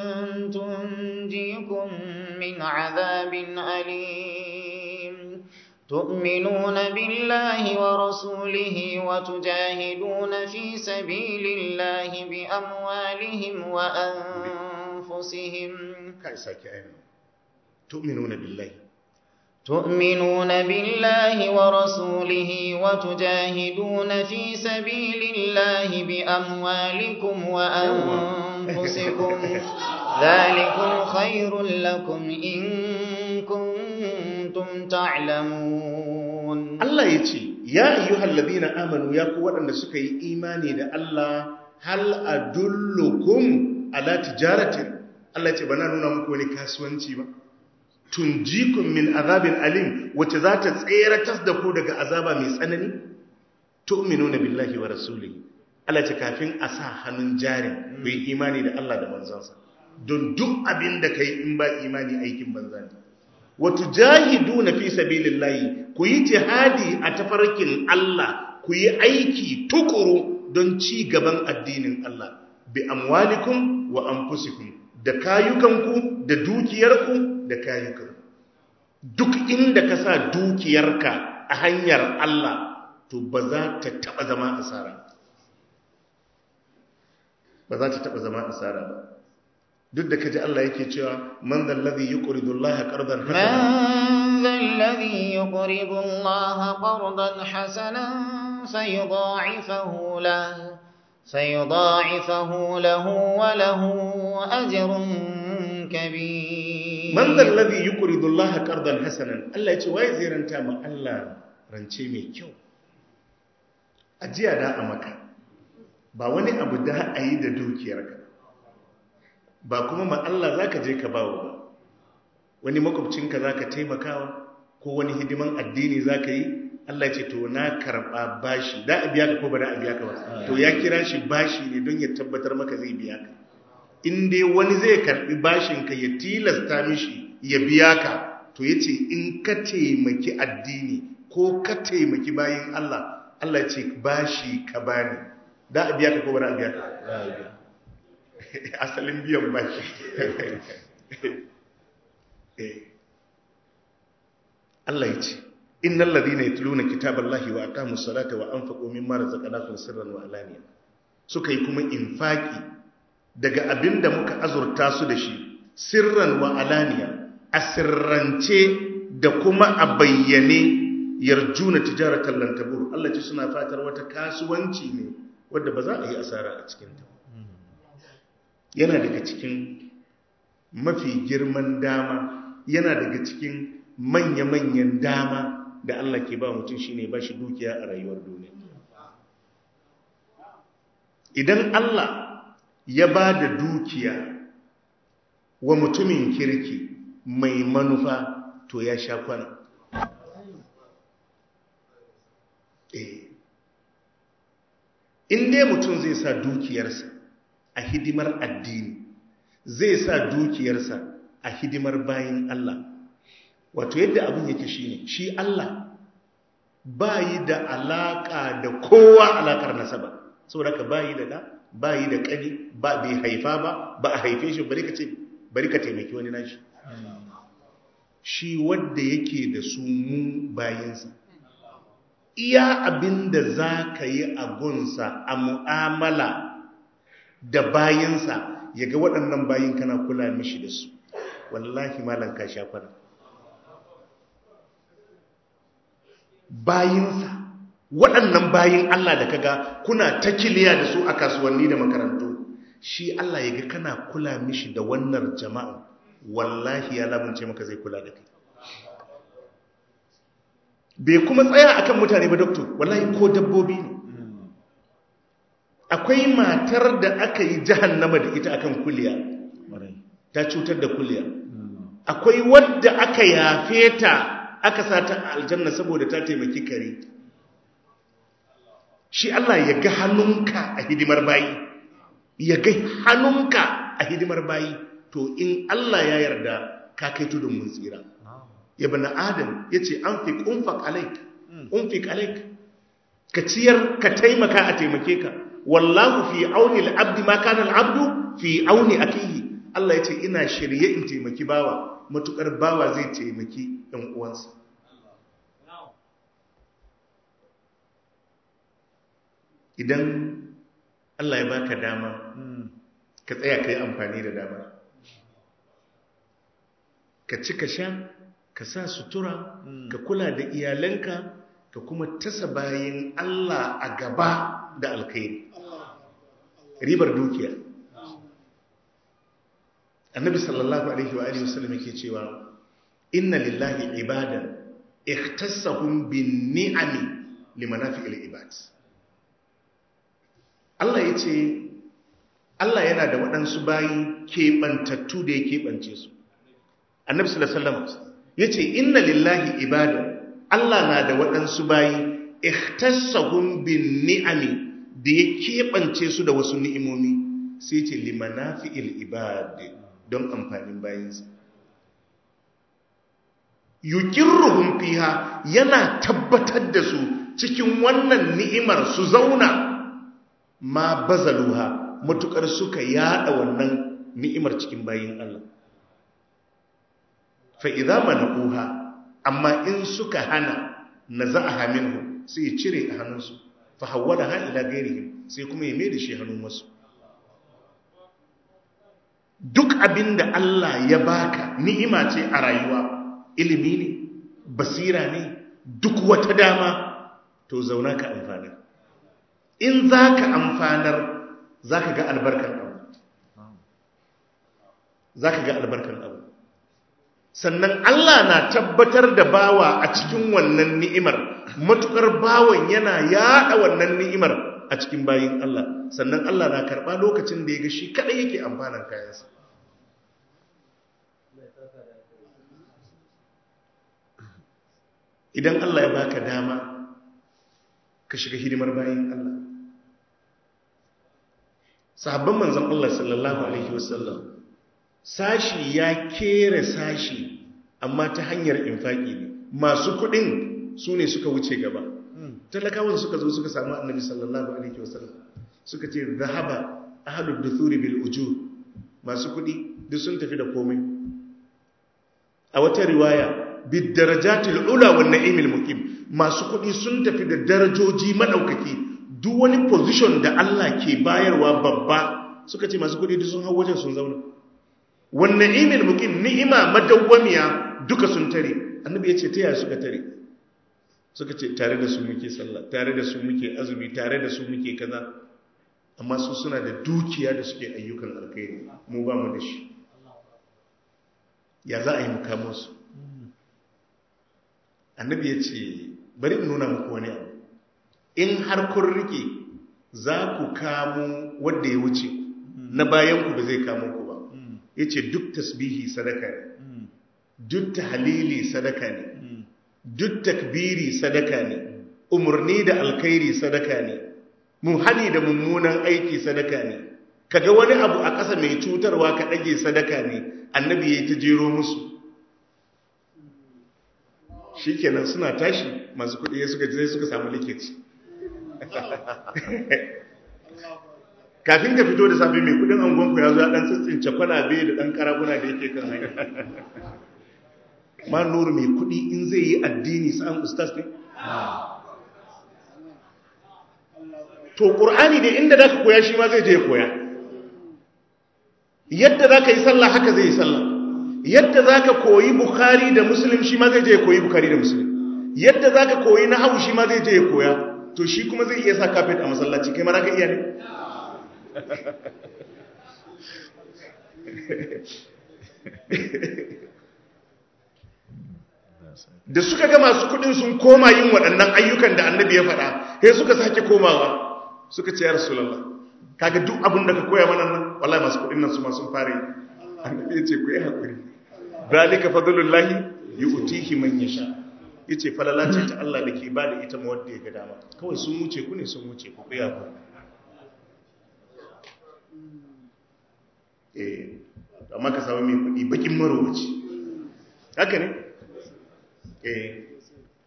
تنجيكم من عذاب أليم تؤمنون بالله ورسوله وتجاهدون في سبيل الله بأموالهم وأنفسهم kai sake ayyana tu'minuna billahi تؤمنون بالله ورسوله وتجاهدون في سبيل الله بأموالكم وأنفسكم ذلكم خير لكم إن كنتم تعلمون Allah ya ce, Ya ayyuhal ladina amanu ya ku waɗanda suka yi imani da Allah hal adullukum ala tijaratin. Allah ya ce, ba na nuna muku wani kasuwanci ba. Tunjikun min azabin alim wacce za ta tseratas da ku daga azaba mai tsanani? Tu'minuna billahi wa rasulihi. Allah ya ce kafin a sa hannun jarin ku yi imani da Allah da manzansa. Don duk abin da ka yi in ba imani aikin banza ne. watu jahidu na fi sabilillahi ku yi jihadi a tafarkin Allah ku yi aiki tukuru don ci gaban addinin Allah bi amwalikum wa anfusikum da kayukanku da dukiyarku da kayukanku duk inda ka sa dukiyarka a hanyar Allah to ba za ta taba zama asara ba za ta taba zama asara ba duk da kaji Allah yake cewa man zal ladhi yuqridu Allah qardan hasana من ذا الذي يقرض الله قرضا حسنا فيضاعفه له فيضاعفه له وله أجر كبير man zal ladhi yuqridu Allah qardan hasanan Allah ya ce waye zai ranta ma Allah rance mai kyau ajiya da a maka ba wani abu da a yi da dukiyarka ba kuma ma Allah zaka je ka bawo ba wani makwabcinka zaka taimakawa ko wani hidiman addini zaka yi Allah ce to na karba bashi da a biya ka ko ba da a biya ka ba to ya kira shi bashi ne don ya tabbatar maka zai biya ka in dai wani zai karbi bashin ka ya tilasta mishi ya biya ka to yace in ka taimaki addini ko ka taimaki bayin Allah Allah ce bashi ka bani da a biya ka ko ba da a biya ka asalin biyan bashi Allah ya ce innal ladina yatluna kitaballahi wa aqamus salata wa anfaqu mimma razaqnahum sirran wa alaniya suka yi kuma infaki daga abinda muka azurta su da shi sirran wa alaniya a sirrance da kuma a bayyane yarjuna tijaratan lan tabur Allah ce suna fatar wata kasuwanci ne wanda ba za a yi asara a cikin ta yana daga cikin mafi girman dama yana daga cikin manya-manyan dama da Allah ke ba mutum shine ba shi dukiya a rayuwar duniya idan Allah ya ba da dukiya wa mutumin kirki mai manufa to ya sha kwana in dai mutum zai sa dukiyarsa a hidimar addini zai sa dukiyarsa a hidimar bayin Allah wato yadda abin yake shine shi Allah bayi da alaka da kowa alakar nasaba saboda ka bayi da da bayi da kani ba bai haifa ba ba a haife shi bari ka ce bari ka taimaki wani nashi shi wanda yake da su mu bayinsa iya abin da za ka yi a gunsa a mu'amala da bayinsa ya ga waɗannan bayin kana kula mishi da su wallahi malam ka sha kwana bayinsa waɗannan bayin Allah da kaga kuna ta kiliya da su a kasuwanni da makarantu shi Allah ya ga kana kula mishi da wannan jama'a wallahi ya lamunce maka zai kula da kai bai kuma tsaya akan mutane ba doktor wallahi ko dabbobi ne akwai matar da aka yi jahannama da ita akan kuliya ta cutar da kuliya akwai wadda aka yafe ta aka sa ta aljanna saboda ta taimaki kare shi Allah ya ga hannunka a hidimar bayi ya ga hannunka a hidimar bayi to in Allah ya yarda ka kai tudun mun tsira ya bana adam ya ce an fi ƙunfak alaik ƙunfik alaik ka ciyar ka taimaka a taimake ka wallahu fi auni al'abdi ma kana al'abdu fi auni akihi Allah ya ce ina shirye in taimaki bawa matukar bawa zai taimaki ɗan uwansa idan Allah ya baka dama ka tsaya ka yi amfani da dama ka ci ka sha ka sa sutura ka kula da iyalanka ka kuma tasa bayan Allah a gaba da alkhairi ribar dukiya annabi sallallahu alaihi wa alihi wasallam yake cewa inna lillahi ibadan ikhtassahum bin ni'ami limanafi'il ibad Allah yace Allah yana da waɗansu bayi keɓantattu da ya keɓance su annabi sallallahu alaihi wasallam yace inna lillahi ibadan Allah na da waɗansu bayi ikhtassahum bin ni'ami da ya keɓance su da wasu ni'imomi sai ce limanafi'il ibad don amfanin bayinsa yukirruhum fiha yana tabbatar da su cikin wannan ni'imar su zauna ma bazaluha matukar suka yada wannan ni'imar cikin bayin Allah fa idza manaquha amma in suka hana naza'aha minhu sai cire a hannunsu fa hawwalaha ila ghairihim sai kuma ya mai da shi hannun wasu duk abinda Allah ya baka ni'ima ce a rayuwa ilimi ne basira ne duk wata dama to zauna ka amfanar in za ka amfanar za ka ga albarkar abu za ka ga albarkar abu sannan Allah na tabbatar da bawa a cikin wannan ni'imar matukar bawan yana yada wannan ni'imar a cikin bayin Allah sannan Allah na karba lokacin da ya ga shi kadai yake amfanan kayansa idan Allah ya baka dama ka shiga hidimar bayin Allah sahabban manzon Allah sallallahu alaihi wasallam sashi ya kere sashi amma ta hanyar infaki ne masu kudin su ne suka wuce gaba talakawan suka zo suka samu annabi sallallahu alaihi wasallam suka ce zahaba ahlud duthuri bil ujur masu kudi duk sun tafi da komai a wata riwaya bid darajatil ula wan na'imil muqim masu kudi sun tafi da darajoji madaukaki duk wani position da Allah ke bayarwa babba suka ce masu kudi duk sun hau wajen sun zauna wannan imil mukim ni'ima madawwamiya duka sun tare annabi ya ce ta yaya suka tare suka ce tare da su muke sallah tare da su muke azumi tare da su muke kaza amma su suna da dukiya da suke ayyukan alkhairi mu ba mu da shi ya za a yi mukamo su annabi ya ce bari in nuna muku wani abu in har kun rike za ku kamo wanda ya wuce na bayan ku ba zai kamo ku ba ya ce duk tasbihi sadaka ne duk tahalili sadaka ne duk takbiri sadaka ne umarni da alkhairi sadaka ne muhani da mummunan aiki sadaka ne kaga wani abu a ƙasa mai cutarwa ka ɗage sadaka ne annabi ya yi ta jero musu shi kenan suna tashi masu kuɗi ya suka zai suka samu likiti kafin ka fito da safe mai kudin angonku ya zo ya dan tsitsince kwalabe da dan karaguna da yake kan hanya ma nuru mai kudi in zai yi addini sa'an ustaz ne to qur'ani da inda zaka koya shi ma zai je koya yadda zaka yi sallah haka zai yi sallah yadda zaka koyi bukhari da muslim shi ma zai je koyi bukhari da muslim yadda zaka koyi nahwu shi ma zai je koya to shi kuma zai iya sa kafet a masallaci kai ma zaka iya ne da suka ga masu kudin sun koma yin waɗannan ayyukan da annabi ya faɗa sai suka sake komawa suka ce ya rasulallah kaga duk abin da ka koya mana nan wallahi masu kudin nan su ma sun fara yi annabi ya ce ku yi haƙuri zalika fadlullahi yu'tihi man yasha yace falala ce ta Allah da ke bada ita ma wanda ya ga dama kawai sun wuce ku ne sun wuce ku ku yi haƙuri eh amma ka samu mai kuɗi bakin marowaci haka ne eh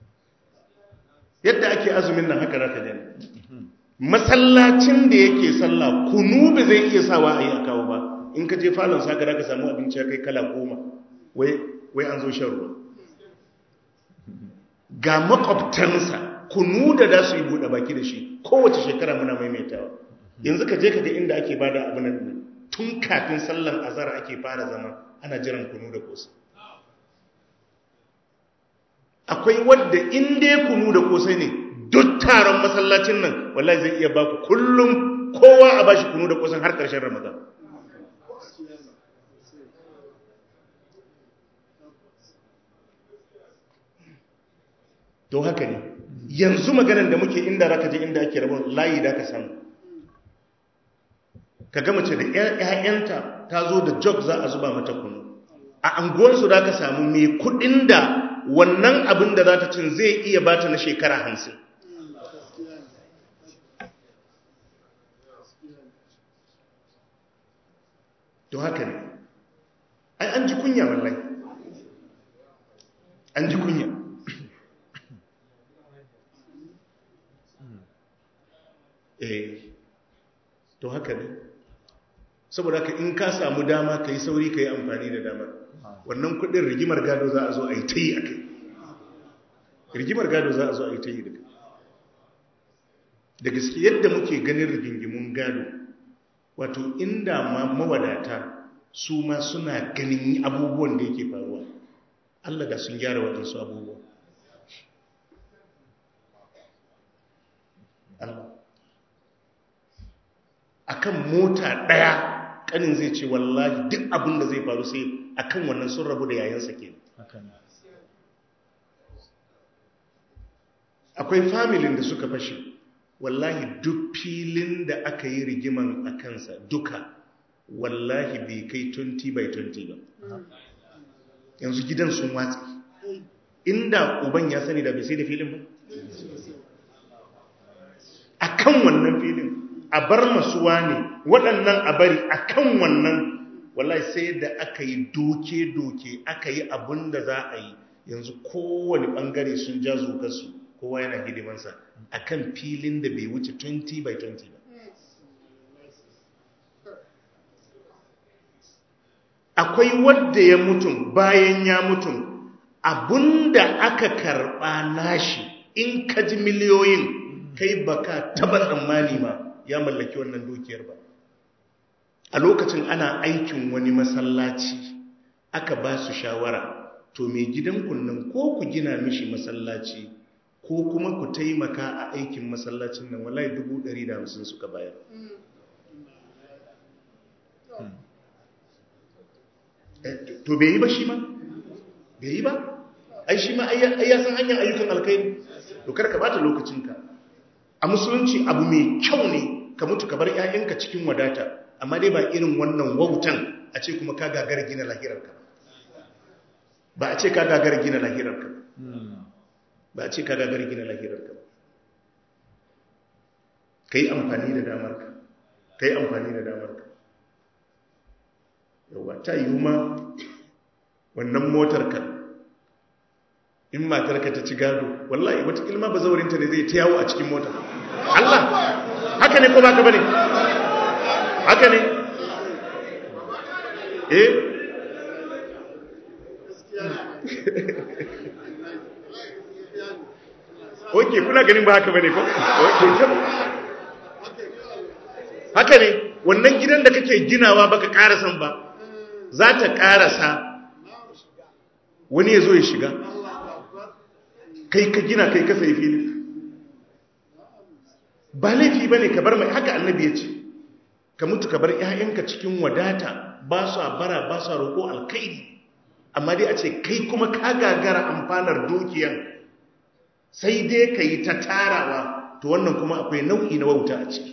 yadda ake azumin nan haka raka jani masallacin da yake sallah kunu ba zai iya sawa a yi a kawo ba in ka je falon sa ka samu abinci ya kai kala goma wai an zo shan ruwa ga makwabtansa kunu da da su yi buɗe baki da shi kowace shekara muna maimaitawa yanzu ka je ka ga inda ake bada abu nan tun kafin sallan azara ake fara zama ana jiran kunu da kosa akwai wadda in dai kunu da kosai ne duk taron masallacin nan wallahi zai iya baku kullum kowa a bashi kunu da kosan har ƙarshen ramadan to haka ne yanzu maganar da muke inda raka je inda ake rabon layi da ka samu ka ga mace da ‘ya'yanta ta zo da jog za a zuba mata kunu a anguwarsu da ka samu mai kudin da wannan abin da za ta cin zai iya bata na shekara hamsin to haka ne ai an ji kunya wallahi an ji kunya eh to haka ne saboda ka in ka samu dama ka yi sauri ka yi amfani da damar wannan kudin rigimar gado za a zo a yi ta yi a kai rigimar gado za a zo a yi ta yi da kai da gaske yadda muke ganin rigingimun gado wato inda ma mawadata su ma suna ganin abubuwan da yake faruwa Allah da sun gyara waɗansu abubuwa Allah akan mota ɗaya kanin zai ce wallahi duk abin da zai faru sai akan wannan sun rabu da yayansa ke akwai familin da suka fashe wallahi duk filin da aka yi rigiman a kansa duka wallahi bai kai 20 by 20 ba yanzu gidan sun watsi inda uban ya sani da bai sai da filin ba a kan wannan filin a bar masuwa ne waɗannan a bari a kan wannan wallahi sai da aka yi doke-doke aka yi abin da za a yi yanzu kowane ɓangare sun ja zogarsu kowa yana hidimansa a kan filin da bai wuce 20 by 20 ba akwai wadda ya mutum bayan ya mutum abinda aka karɓa nashi in ka ji miliyoyin kai baka taba tsammani ma ya mallaki wannan dukiyar ba a lokacin ana aikin wani masallaci aka ba su shawara to mai gidan kunnan ko ku gina mishi masallaci ko kuma ku taimaka a aikin masallacin nan wallahi dubu ɗari da hamsin suka bayar to bai yi ba shi ma bai yi ba ai shi ma ai ya san hanyar ayyukan alkhairi to kar ka bata lokacinka a musulunci abu mai kyau ne ka mutu ka bar 'ya'yanka cikin wadata amma dai ba irin wannan wautan a ce kuma ka gagar gina lahirarka ba a ce ka gagar gina lahirarka ba a ce ka gagar gina lahirarka ka yi amfani da damarka ka yi amfani da damarka yawa ta yi ma wannan motar ka in matarka ta ci gado wallahi wata ilma ba zaurinta ne zai ta yawo a cikin motar Allah haka ne ko ba ka bane haka ne eh Oke kuna ganin ba haka bane ko? Oke Haka ne wannan gidan da kake ginawa baka karasan ba za ta karasa wani ya zo ya shiga kai ka gina kai ka sai fili ba laifi ba ne ka bar mai haka annabi ya ce ka mutu ka bar 'ya'yanka cikin wadata ba su bara ba su roƙo alkaidi amma dai a ce kai kuma ka gagara amfanar dukiyan sai dai ka yi ta tarawa to wannan kuma akwai nau'i na wauta a ciki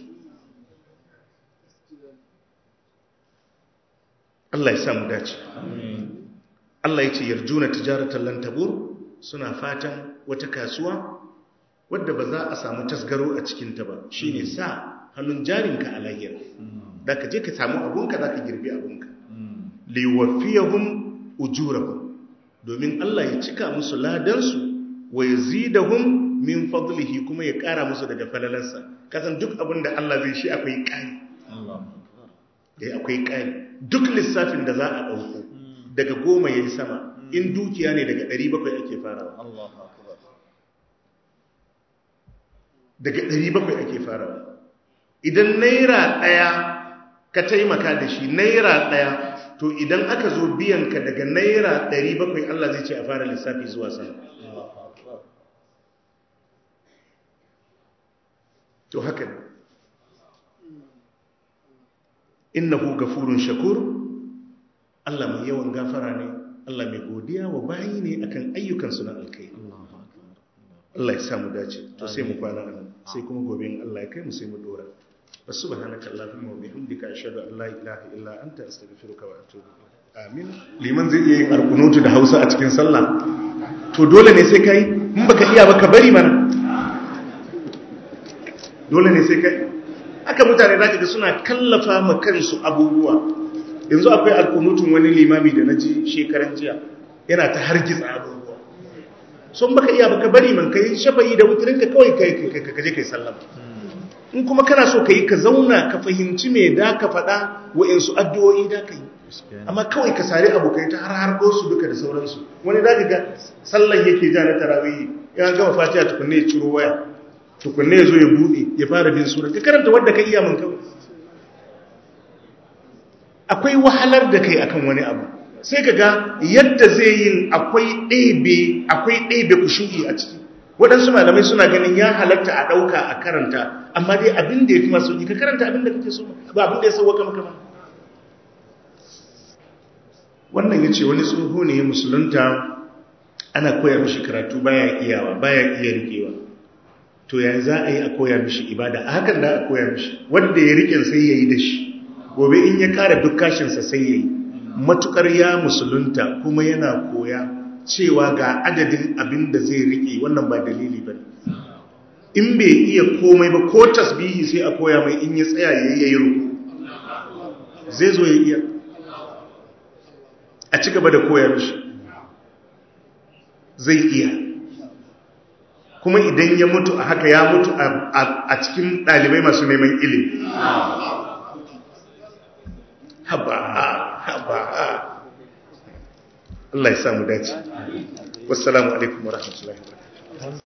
Allah ya samu dace Allah ya ce yarjuna tijaratan lan tabur suna fatan wata kasuwa wadda ba za a samu tasgaro a cikinta ba shine sa hannun jarinka a lahira da ka je ka samu abunka za ka girbi abunka liwafiyahum ujurahum domin Allah ya cika musu ladansu wa yazidahum min fadlihi kuma ya kara musu daga falalarsa kasan duk abin da Allah zai shi akwai kai eh akwai kai duk lissafin da za a dauko daga goma yayi sama in dukiya ne daga 700 ake farawa daga 700 ake farawa idan naira daya ka taimaka da shi naira daya to idan aka zo biyan ka daga naira 700 Allah zai ce a fara lissafi zuwa sama to haka ne innahu gafurun shakur Allah mai yawan gafara ne Allah mai godiya wa bayi ne akan ayyukansu na alkai Allah ya samu dace to sai mu kwana nan sai kuma gobe in Allah ya kai mu sai mu dora subhanaka allahumma wa bihamdika ashhadu an la ilaha illa anta astaghfiruka wa atubu amin liman zai iya yin alkunutu da Hausa a cikin sallah to dole ne sai kai in baka iya ba ka bari mana dole ne sai kai aka mutane za ga suna kallafa ma kansu abubuwa yanzu akwai alkunutun wani limami da na ji shekaran jiya yana ta hargitsa abubuwa sun baka iya baka bari man kai shafa'i da wutirinka kawai ka je kai sallama in kuma kana so ka yi ka zauna ka fahimci me da ka faɗa wa'insu addu'o'i da ka yi amma kawai ka sari abokai ta har har su duka da sauransu wani za ka ga sallan yake ja na tarawihi ya gama fatiha tukunne ya ciro waya tukunne ya zo ya buɗe ya fara bin sura ka karanta wadda ka iya mun kawai akwai wahalar da kai akan wani abu sai ka ga yadda zai yin akwai ɗebe akwai ɗebe kushu'i a ciki waɗansu malamai suna ganin ya halatta a ɗauka a karanta amma dai abin da ya fi masu ka karanta abin da kake so ba abin da ya sauwaka maka ba wannan ya ce wani tsoho ne ya musulunta ana koya mishi karatu baya iyawa baya iya rikewa to ya za a yi a koya mishi ibada a hakan da a koya mishi wanda ya riken sai ya yi da shi gobe in ya kara duk kashinsa sai ya yi matukar ya musulunta kuma yana koya cewa ga adadin abin da zai rike wannan ba dalili ba in bai iya komai ba ko tasbihi sai a koya mai in ya tsaya ya yi ruku zai zo ya iya a ci gaba da koya mishi zai iya kuma idan ya mutu a haka ya mutu a cikin ɗalibai masu neman ilimi haba haba Allah ya samu dace wassalamu alaikum warahmatullahi wabarakatuh